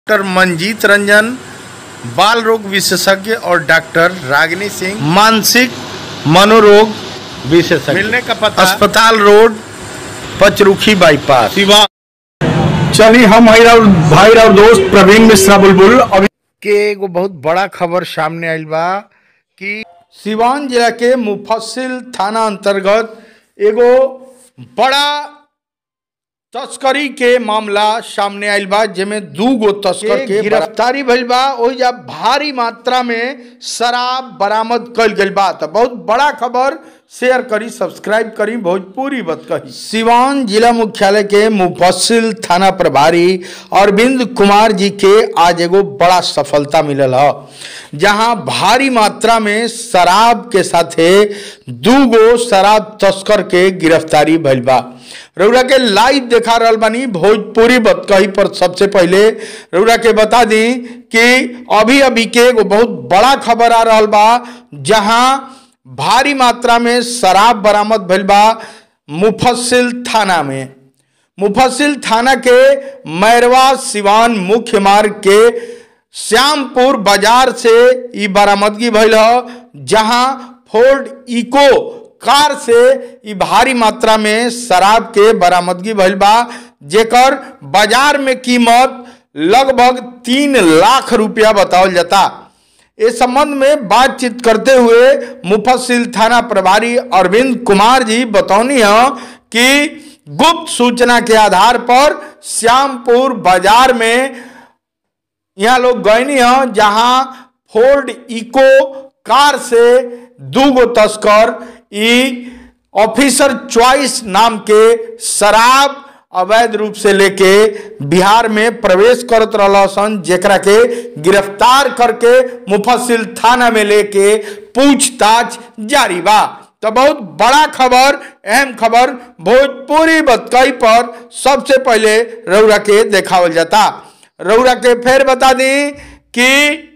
doctor Manjeet Ranjan बाल रोग विशेषज्ञ और डॉक्टर रागिनी सिंह मानसिक मनोरोग विशेषज्ञ मिलने का पता अस्पताल रोड पचरुखी बाईपास शिवा चलिए हम भाई और भाई और दोस्त प्रवीण मिश्रा बुलबुल अभी के एगो बहुत बड़ा खबर सामने आइल बा कि सिवान जिला के मुफस्सिल थाना अंतर्गत एगो बड़ा तस्करी के मामला सामने आइल बा जेमे दू गो तस्कर के गिरफ्तारी भइल बा ओहिजा भारी मात्रा में शराब बरामद कइल गइल बा त बहुत बड़ा खबर शेयर करी सब्सक्राइब करी भोजपुरी बत कही सिवान जिला मुख्यालय के मुफस्सिल थाना प्रभारी अरविंद कुमार जी के आज एगो बड़ा सफलता मिलल ह जहां भारी मात्रा में शराब के साथे दू गो शराब तस्कर के गिरफ्तारी भइल बा रउरा के लाइव देखा रहल बानी भोजपुरी बतकही पर सबसे पहले रउरा के बता दी कि अभी अभी के एगो बहुत बड़ा खबर आ रहल बा जहां भारी मात्रा में शराब बरामद भइल बा मुफस्सिल थाना में मुफस्सिल थाना के मैरवा सिवान मुख्य मार्ग के श्यामपुर बाजार से ई बरामदगी भइल ह जहां फोर्ड इको कार से ई भारी मात्रा में शराब के बरामदगी भइल बा जेकर बाजार में कीमत लगभग तीन लाख रुपया बतावल जाता इस संबंध में बातचीत करते हुए मुफस्सिल थाना प्रभारी अरविंद कुमार जी बतौनी है कि गुप्त सूचना के आधार पर श्यामपुर बाजार में यहाँ लोग गयनी है जहां फोर्ड इको कार से दू गो तस्कर ई ऑफिसर चॉइस नाम के शराब अवैध रूप से लेके बिहार में प्रवेश करत रहल सन जेकरा के गिरफ्तार करके मुफस्सिल थाना में लेके पूछताछ जारी बा तो बहुत बड़ा खबर अहम खबर भोजपुरी बतकई पर सबसे पहले रौरा के देखावल जाता रौरा के फिर बता दी कि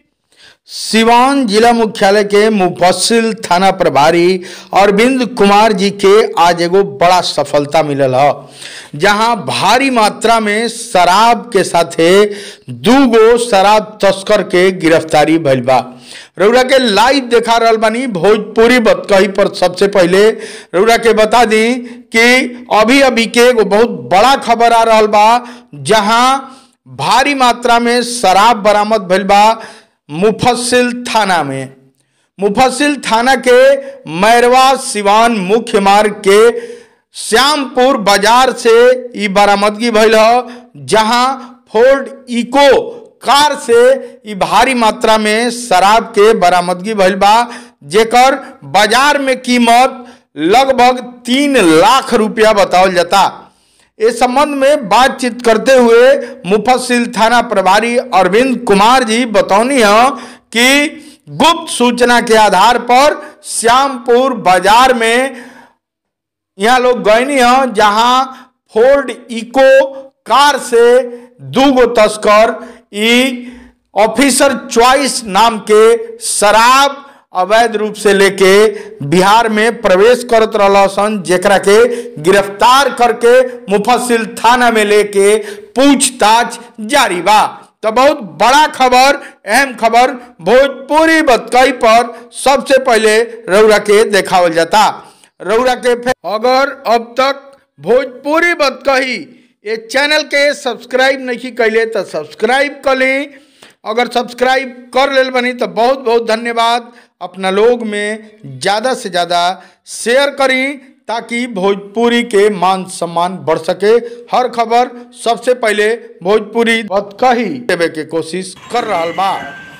सिवान जिला मुख्यालय के मुफस्सिल थाना प्रभारी अरविंद कुमार जी के आज एगो बड़ा सफलता मिलल ह जहां भारी मात्रा में शराब के साथे दू गो शराब तस्कर के गिरफ्तारी भइल बा रउरा के लाइव देखा रहल बानी भोजपुरी बतकही पर सबसे पहले रउरा के बता दी कि अभी अभी के एगो बहुत बड़ा खबर आ रहल बा जहां भारी मात्रा में शराब बरामद भइल बा मुफस्सिल थाना में मुफस्सिल थाना के मैरवा सिवान मुख्य मार्ग के श्यामपुर बाजार से ई बरामदगी भइल ह जहां फोर्ड इको कार से ई भारी मात्रा में शराब के बरामदगी भइल बा जेकर बाजार में कीमत लगभग तीन लाख रुपया बतावल जाता इस संबंध में बातचीत करते हुए मुफस्सिल थाना प्रभारी अरविंद कुमार जी बतौनी है कि गुप्त सूचना के आधार पर श्यामपुर बाजार में यहाँ लोग गयनी है जहां फोर्ड इको कार से दू गो तस्कर ई ऑफिसर चॉइस नाम के शराब अवैध रूप से लेके बिहार में प्रवेश करत रहल सन जेकरा के गिरफ्तार करके मुफस्सिल थाना में लेके पूछताछ जारी बा तो बहुत बड़ा खबर अहम खबर भोजपुरी बतकई पर सबसे पहले रौरा के देखावल जाता रौरा के अगर अब तक भोजपुरी बतकही ये चैनल के सब्सक्राइब नहीं कैले तो सब्सक्राइब कर ली अगर सब्सक्राइब कर लेल बनी तो बहुत बहुत धन्यवाद अपना लोग में ज़्यादा से ज़्यादा शेयर करी ताकि भोजपुरी के मान सम्मान बढ़ सके हर खबर सबसे पहले भोजपुरी कही देवे के कोशिश कर रहा बा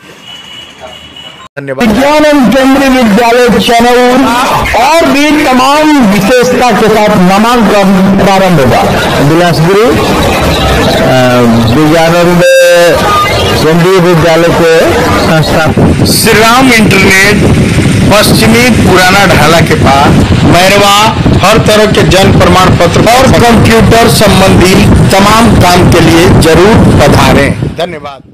धन्यवाद विज्ञान एवं केंद्रीय विद्यालय चनौर और भी तमाम विशेषता के साथ नामांकन प्रारंभ होगा बिलासपुरी विज्ञानंद केंद्रीय विद्यालय के संस्था श्री राम इंटरनेट पश्चिमी पुराना ढाला के पास मैरवा हर तरह के जन्म प्रमाण पत्र और कंप्यूटर संबंधी तमाम काम के लिए जरूर पधारें धन्यवाद